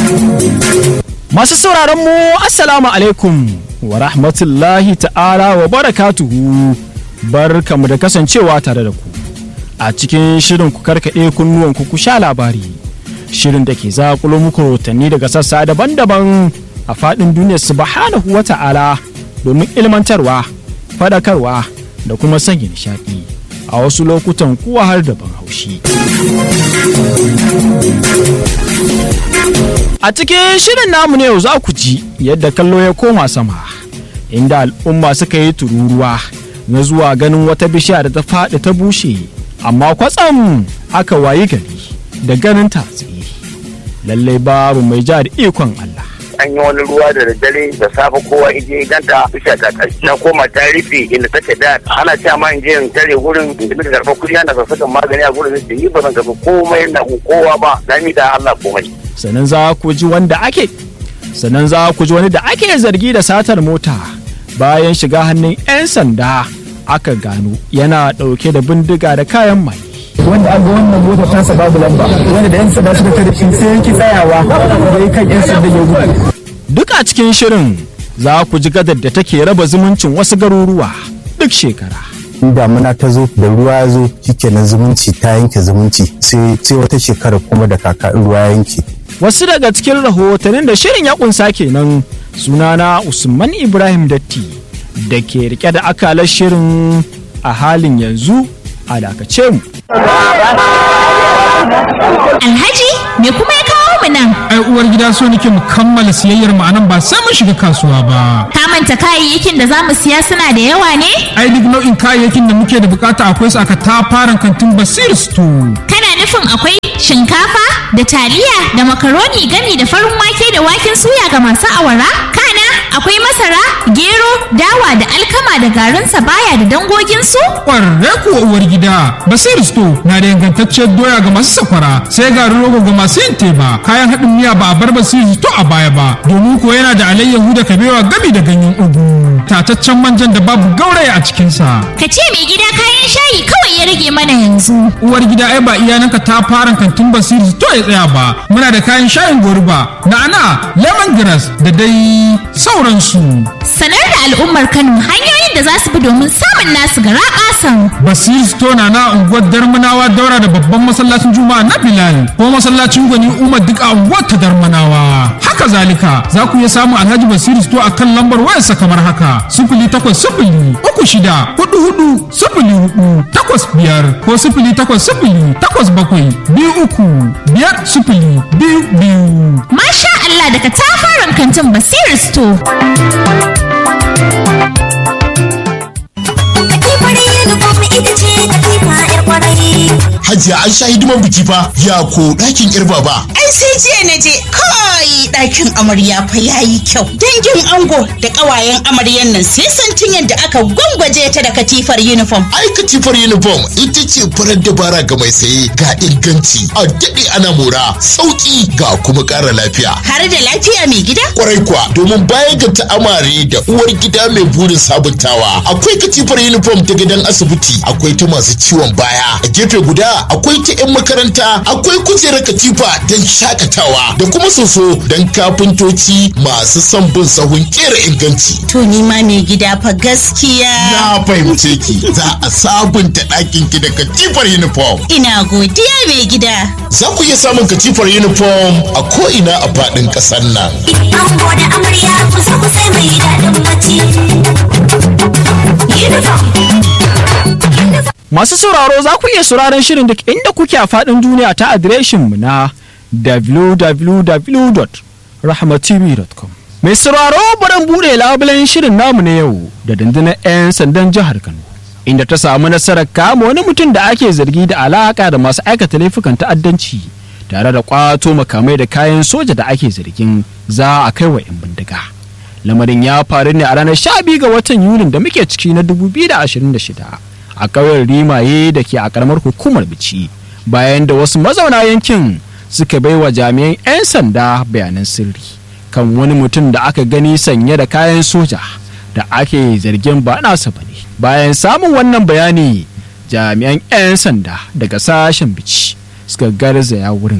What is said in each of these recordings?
Masu sauraron mu Assalamu alaikum wa rahmatullahi ta'ala wa barakatuhu barkamu da kasancewa tare da ku a cikin shirin ku karkaɗe kunnuwan ku ku sha labari shirin da ke zakulo muku rahotanni daga sassa daban-daban a faɗin duniyar subhanahu wa ta'ala domin ilmantarwa faɗakarwa da kuma sanya nishaɗi a wasu lokutan kuwa har da ban haushi. A cikin shirin namu ne yau za ku ji yadda kallo ya koma sama inda al'umma suka yi tururuwa na zuwa ganin wata bishiya da ta faɗi ta bushe amma kwatsam aka wayi gari da ganin ta tsaye lallai babu mai ja da ikon Allah. an yi wani ruwa da daddare da safe kowa ije ganta bisha ta kashi na koma ta rufe inda take da ana cewa ma in je in tare gurin da muka karɓa kuɗi ana sassakan magani a gurin da ni ba zan karɓi komai na kowa ba na mi da Allah komai. sannan za ku ji wanda ake sannan za ku ji wani da ake zargi da satar mota bayan shiga hannun 'yan sanda aka gano yana ɗauke da bindiga da kayan mai wanda an ga wannan motar tasa babu lamba wanda da yan sanda suka tare shi sai yanki tsayawa da ya kan yan sanda ya gudu duk a cikin shirin za ku ji gadar da take raba zumuncin wasu garuruwa duk shekara in damuna ta zo da ruwa ya zo shikenan zumunci ta yanke zumunci sai sai wata shekara kuma da kaka in ruwa ya yanke wasu daga cikin rahotannin da shirin ya kunsa kenan sunana usman ibrahim datti da ke rike da akalar shirin a halin yanzu a dakace mu Alhaji me kuma ya kawo mu nan? ai uwar gida so nake mu kammala siyayyar mu anan ba sai mun shiga kasuwa ba Ka manta kayayyakin da za mu siya suna da yawa ne? ai duk nau'in kayayyakin da muke da bukata akwai su aka tafaran kantin basir store Kana nufin akwai shinkafa da taliya da makaroni gami da farin wake da waken suya ga masu awara? Kana akwai masara, gero, dawa da alkama da garin sabaya da dangoginsu? kwarre kuwa uwar gida basir store na da ingantacciyar doya ga masu safara sai garin rogo ga masu yin teba kayan haɗin miya ba a bar basir store a baya ba domin ko yana da alayyahu da kabewa gami da ganyen ugu tataccen manjan da babu gauraya a cikinsa Ka ce mai gida kayan shayi kawai ya rage mana yanzu. uwar gida ai ba iyananka ta fara kantin basiri to ya tsaya ba muna da kayan shayin goruba na'ana lemongrass da dai sauransu Sanar da al'ummar Kano hanyoyin da za su bi domin samun nasu gara ƙasan. basiri to na na unguwar darmanawa daura da babban masallacin juma'a na bilal ko masallacin gwani umar duk a unguwar ta darmanawa haka zalika za ku iya samun alhaji basiri to a kan lambar wayarsa kamar haka sifili takwas sifili uku shida hudu hudu sifili hudu takwas biyar ko sifili takwas sifili takwas bakwai biyu uku biyar sifili biyu biyu Masha Allah daga tafaran kantin Basir Store. Katifar uniform ita ce katifa 'yar kwarai. Hajiya an sha hidiman biki fa ya ko ɗakin yar baba. Ai sai jiya na je kai ɗakin amarya fa yayi kyau. Dangin ango da ƙawayen amaryan nan sai santin yadda aka gwangwaje ta da katifar uniform. Ai katifar uniform ita ce farar dabara ga mai saye ga inganci a daɗe ana mora sauƙi ga kuma ƙara lafiya. Har da lafiya mai gida? Kwarai kuwa domin baya ga ta'amare da uwar gida mai burin sabuntawa akwai katifar uniform ta gidan asibiti akwai ta masu ciwon baya a gefe guda akwai ta 'yan makaranta akwai kujerar katifa don shakatawa da kuma soso don kafintoci masu son bin sahun kera inganci. To ni ma mai gida fa gaskiya. Na fahimce ki za a sabunta ɗakin ki da katifar uniform. Ina godiya mai gida. Za ku iya samun katifar uniform a ko'ina a faɗin ƙasar nan. Ango da amarya ku zo ku sai mai daɗin bacci. Uniform. Masu sauraro za ku iya sauraron shirin duk inda kuke a faɗin duniya ta adireshinmu na www.rahmatv.com. Mai sauraro baran buɗe labulen shirin namu na yau da dandunar 'yan sandan jihar Kano. Inda ta samu nasarar kama wani mutum da ake zargi da alaka da masu aikata laifukan ta'addanci tare da kwato makamai da kayan soja da ake zargin za a kai wa 'yan bindiga. Lamarin ya faru ne a ranar 12 ga watan Yulin da muke ciki na 2026. a ƙauyen rimaye da ke a ƙaramar hukumar bici bayan da wasu mazauna yankin suka bai wa jami'an 'yan sanda bayanan sirri kan wani mutum da aka gani sanye da kayan soja da ake zargin ba nasa ba ne bayan samun wannan bayani jami'an 'yan sanda daga sashen bici suka garzaya wurin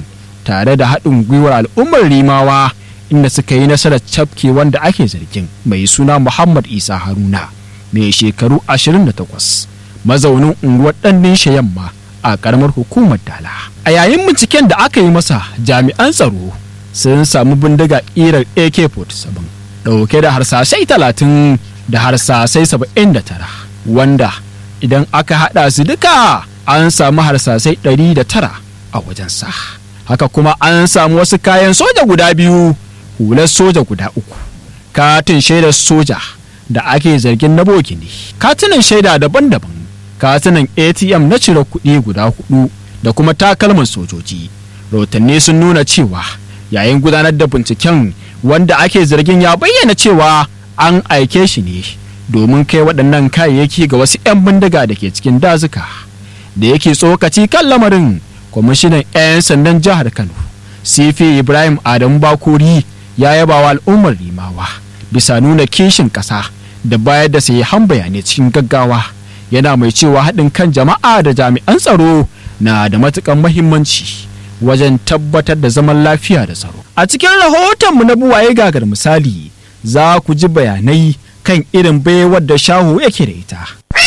tare da haɗin gwiwar al'ummar rimawa inda suka yi nasarar cafke wanda ake zargin mai suna muhammad isa haruna mai shekaru 28 mazaunin unguwar ɗannin yamma a ƙaramar hukumar dala a yayin binciken da aka yi masa jami'an tsaro sun samu bindiga ƙirar ak-47 ɗauke da harsashai 30 da harsasai 79 wanda idan aka haɗa su duka an samu harsasai 109 a wajensa haka kuma an samu wasu kayan soja guda biyu hular soja guda uku katin shaidar soja da ake zargin na bogi ne katunan shaida daban-daban katunan atm na cire kuɗi guda hudu da kuma takalman sojoji rahotanni sun nuna cewa yayin gudanar da binciken wanda ake zargin ya bayyana cewa an aike shi ne domin kai waɗannan kayayyaki ga wasu 'yan bindiga da ke cikin dazuka da yake tsokaci kan lamarin kwamishinan 'yan sandan jihar kano sifi ibrahim adamu bakori ya yaba wa al'ummar rimawa bisa nuna kishin ƙasa da bayar da han bayanai cikin gaggawa yana mai cewa haɗin kan jama'a da jami'an tsaro na da matuƙar mahimmanci wajen tabbatar da zaman lafiya da tsaro a cikin rahotonmu na buwaye gagar misali za ku ji bayanai kan irin baiwar da shahu yake da ita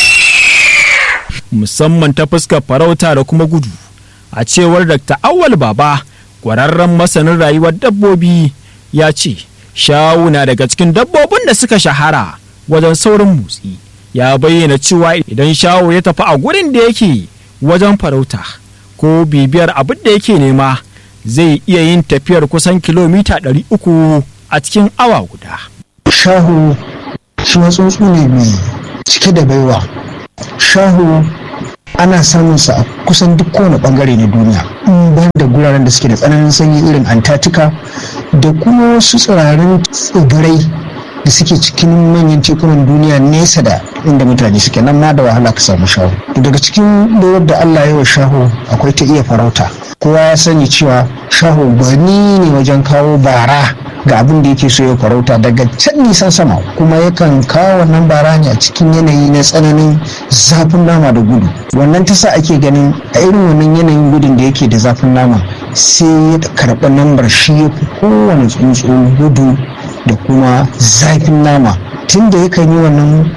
musamman ta fuskar farauta da kuma gudu a cewar dr awal baba ƙwararren masanin rayuwar dabbobi ya ce shawu na daga cikin dabbobin da suka shahara wajen saurin motsi ya bayyana cewa idan shawu ya tafi a gurin da yake wajen farauta ko bibiyar abin da yake nema zai iya yin tafiyar kusan kilomita 300 a cikin awa guda shahu shi tsuntsu ne mai cike da baiwa shahu ana samun sa a kusan duk kowane bangare na duniya in ban da guraren da suke da tsananin sanyi irin antarctica da kuma wasu tsirarin tsibirai da suke cikin manyan tekunan duniya nesa da inda mutane suke nan ma da wahala ka samu shahu daga cikin bayar da allah ya wa shahu akwai ta iya farauta kowa ya sani cewa shahu gwani ne wajen kawo bara ga abin da yake so ya farauta daga can nisan sama kuma yakan kawo wannan bara ne a cikin yanayi na tsananin zafin nama da gudu wannan ta sa ake ganin a irin wannan yanayin gudun da yake da zafin nama sai ya karɓi lambar shi ya fi kowane tsuntsu gudu da kuma zafin nama tun da yakan yi wannan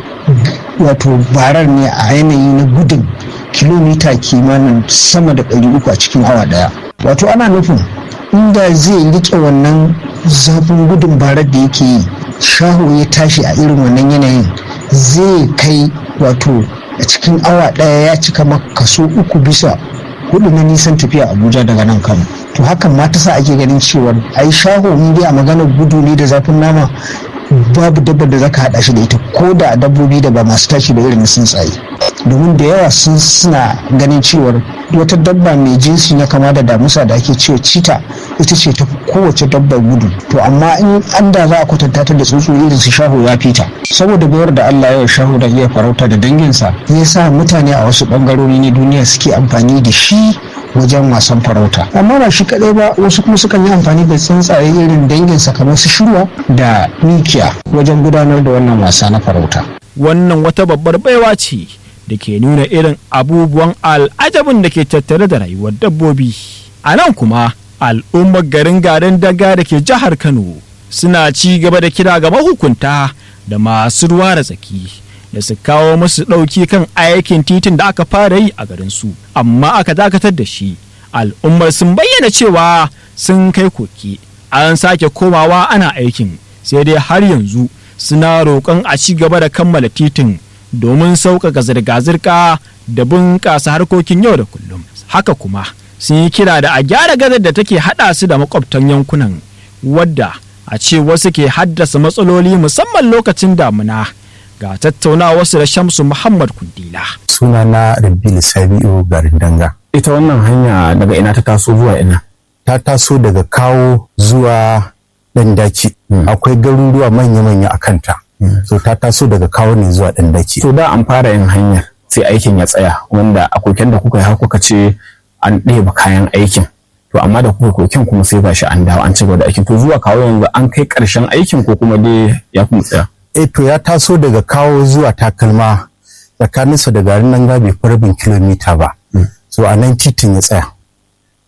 wato barar ne a yanayi na gudun kilomita kimanin sama da 300 a cikin awa daya wato ana nufin inda zai rike wannan zafin gudun barar da yake yi shaho ya tashi a irin wannan yanayin zai kai wato a cikin awa daya ya cika kaso uku bisa hudu na nisan tafiya abuja daga nan kano to hakan ma ta sa ake ganin cewar ai shaho in dai a maganar gudu ne da zafin nama babu dabbar da zaka hada shi da ita ko da dabbobi da ba masu tashi da irin tsuntsaye domin da yawa sun suna ganin cewar wata dabba mai jinsi na kama da damusa da ake cewa cita ita ce ta kowace dabbar gudu to amma in an da za a kwatanta ta da tsuntsu irin su shaho ya fita saboda bayar da Allah ya shaho da iya farauta da danginsa ya sa mutane a wasu bangarori na duniya suke amfani da shi wajen wasan farauta amma ba shi kadai ba wasu kuma sukan yi amfani da tsuntsaye irin danginsa kamar su shirwa da mikiya wajen gudanar da wannan wasa na farauta wannan wata babbar baiwa ce da ke nuna irin abubuwan al'ajabin da ke tattare da rayuwar dabbobi a nan kuma al'ummar garin garin daga da ke jihar kano suna ci gaba da kira ga mahukunta da masu ruwa da tsaki da su kawo musu ɗauki kan aikin titin da aka fara yi a garin su amma aka dakatar da shi al'ummar sun bayyana cewa sun kai koki an sake komawa ana aikin sai dai har yanzu suna roƙon a ci gaba da kammala titin domin sauƙaƙa zirga-zirga da bunƙasa harkokin yau da kullum haka kuma sun yi kira da a gyara gadar da take haɗa su da makwabtan yankunan wadda a ce wasu ke haddasa matsaloli musamman lokacin damuna ga tattaunawarsu da shamsu muhammad kundila suna na rabilu sabi'u garin danga ita wannan hanya daga ina ta taso zuwa ina ta taso daga kawo zuwa ɗan daki akwai garuruwa manya-manya a kanta so ta taso daga kawo ne zuwa ɗan daki to da an fara yin hanyar sai aikin ya tsaya wanda a koken da kuka yi har kuka ce an ɗeba kayan aikin to amma da kuka koken kuma sai gashi an dawo an ci gaba da aikin to zuwa kawo yanzu an kai ƙarshen aikin ko kuma dai ya kuma tsaya eh to ya taso daga kawo zuwa takalma tsakaninsa da garin nan gabe rabin kilomita ba so a nan titin ya tsaya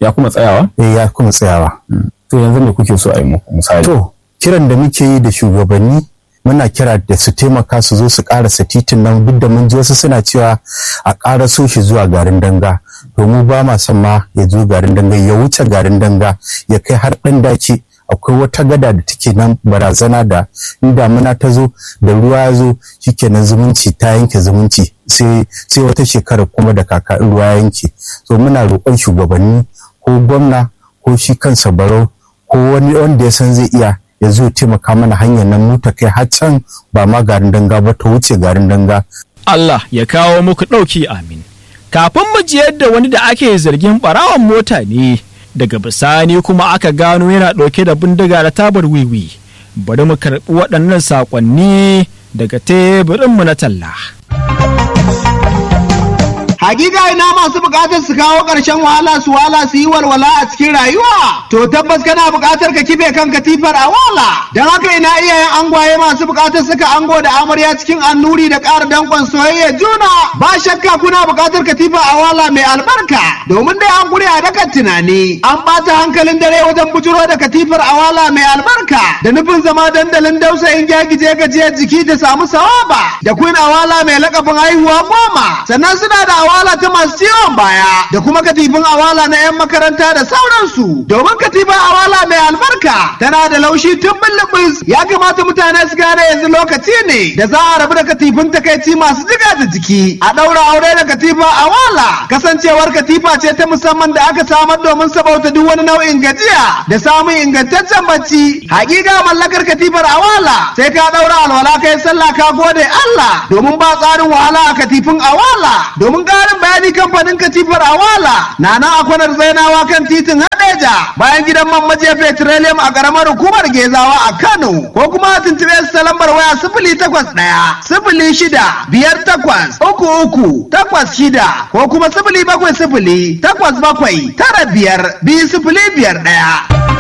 ya kuma tsayawa eh ya kuma tsayawa to yanzu me kuke so a yi muku misali to kiran da muke yi da shugabanni muna kira da su taimaka su zo su karasa titin nan duk da mun ji wasu suna cewa a karaso shi zuwa garin danga to mu ba ma son ma ya zo garin danga ya wuce garin danga ya kai har ɗan dace akwai wata gada da take nan barazana da in damuna ta zo da ruwa ya zo shikenan zumunci ta yanke zumunci sai sai wata shekara kuma da kaka in ruwa ya yanke so muna roƙon shugabanni ko gwamna ko shi kansa barau ko wani wanda ya san zai iya ya zo taimaka mana hanyar nan mu ta kai har can ba ma garin danga ba ta wuce garin danga Allah ya kawo muku ɗauki amin kafin mu ji yadda wani da ake zargin ɓarawon mota ne daga bisani kuma aka gano yana ɗauke da bindiga da tabar wiwi bari mu karɓi waɗannan saƙonni daga teburinmu na talla. Hakika ina masu bukatar su kawo ƙarshen wahala su wala su yi walwala a cikin rayuwa. To tabbas kana bukatar ka kife kan katifar a wala. Don haka ina iyayen angwaye masu bukatar suka ango da amarya cikin annuri da ƙara dankon soyayya juna. Ba shakka kuna bukatar katifa a wala mai albarka. Domin dai an gure a dakan tunani. An ɓata hankalin dare wajen bujuro da katifar a wala mai albarka. Da nufin zama dandalin dausayin gyagije gajiyar jiki da samu sawaba. Da queen awala mai lakabin haihuwa goma. Sannan suna da awala ta masu ciwon baya da kuma katifin awala na 'yan makaranta da sauransu domin katifin awala mai albarka tana da laushi tun bullubus ya kamata mutane su gane yanzu lokaci ne da za a rabu da katifin takaici masu jiga da jiki a ɗaura aure da katifa awala kasancewar katifa ce ta musamman da aka samar domin sabauta duk wani nau'in gajiya da samun ingantaccen bacci hakika mallakar katifar awala sai ka ɗaura alwala kai sallah ka gode Allah domin ba tsarin wahala a katifin awala domin ƙarin bayani kamfanin katifar awala na nan a kwanar zainawa kan titin hadeja bayan gidan man maje petroleum a ƙaramar hukumar gezawa a kano ko kuma tuntuɓe su ta lambar waya sifili takwas ɗaya sifili shida biyar takwas uku uku takwas shida ko kuma sifili bakwai sifili takwas bakwai tara biyar biyu sifili biyar ɗaya.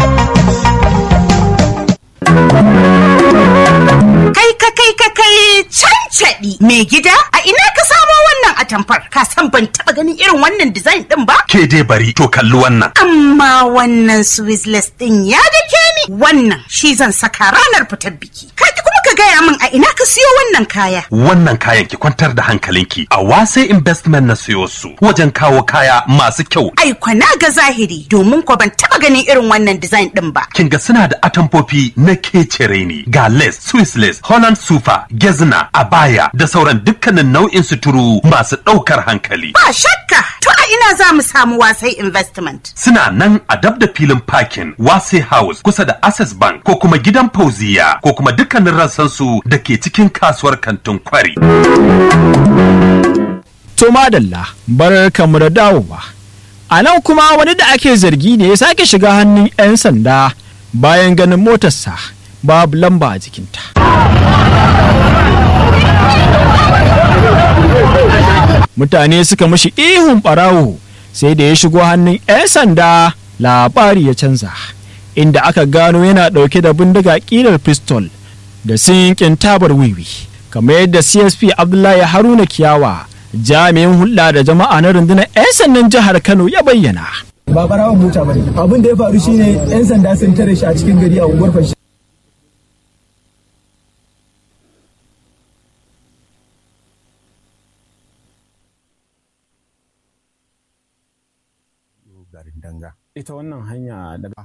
Kai ka kai ka kai cancaɗi mai gida a ina ka samo wannan atamfar ka san ban taɓa ganin irin wannan design ɗin ba? Ke dai bari to kalli wannan. Amma wannan Swizzless ɗin ya dake ni wannan shi zan saka ranar fitar biki. Ka kuma ka gaya min a ina ka siyo wannan kaya. Wannan kayan ki kwantar da hankalinki a wase investment na siyo su wajen kawo kaya masu kyau. Ai kwana ga zahiri domin ko ban taɓa ganin irin wannan design ɗin ba. Kin ga suna da atamfofi na kecere ne ga lace, Swiss lace, Holland sufa, gezna, abaya da sauran dukkanin nau'in suturu masu ɗaukar hankali. Ba shakka to a ina za mu samu wasai investment. Suna nan a dab da filin parking Wase House kusa da Access Bank ko kuma gidan Fauziya ko kuma dukkanin rassansu da ke cikin kasuwar kantin kwari. To madalla bar kamu da dawowa. A nan kuma wani da ake zargi ne ya sake shiga hannun 'yan sanda bayan ganin motarsa babu lamba a jikinta. Mutane suka mashi ihun ɓarawo sai da ya shigo hannun 'yan sanda labari ya canza. Inda aka gano yana ɗauke da bindiga ƙirar pistol da sinkin tabar wiwi. Kamar yadda CSP Abdullahi Haruna Kiyawa jami'in hulɗa da jama'a na rundunar 'yan sandan jihar Kano ya bayyana. ba barawon mota bane abin da ya faru shine yan sanda sun tare shi a cikin gari a unguwar fashi ita wannan hanya da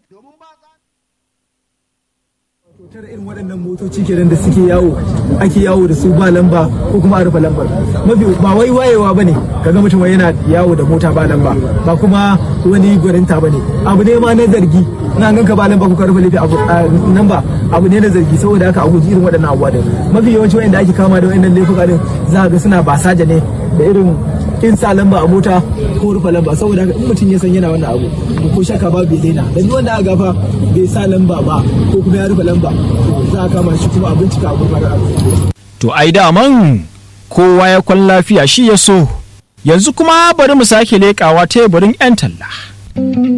tare irin waɗannan motoci kenan da suke yawo ake yawo da su ba lamba ko kuma a rufe lambar mafi ba wai wayewa bane kaga mutum yana yawo da mota ba lamba ba kuma wani gwaninta bane abu ne ma na zargi na ganka ba lamba ko ka rufe lafi abu nan ba abu ne na zargi saboda haka a guji irin waɗannan abubuwa din mafi yawanci wanda ake kama da waɗannan laifuka din za ga suna basaja ne da irin in sa lamba a mota ko rufe lamba saboda haka in mutum ya san yana wannan abu ko shakka ba bai daina da duk wanda aka gafa bai sa lamba ba ko kuma ya rufe lamba za a kama shi kuma a bincika a gurbatar To ai daman kowa ya kwan lafiya shi ya so. Yanzu kuma bari mu sake leƙawa teburin 'yan talla.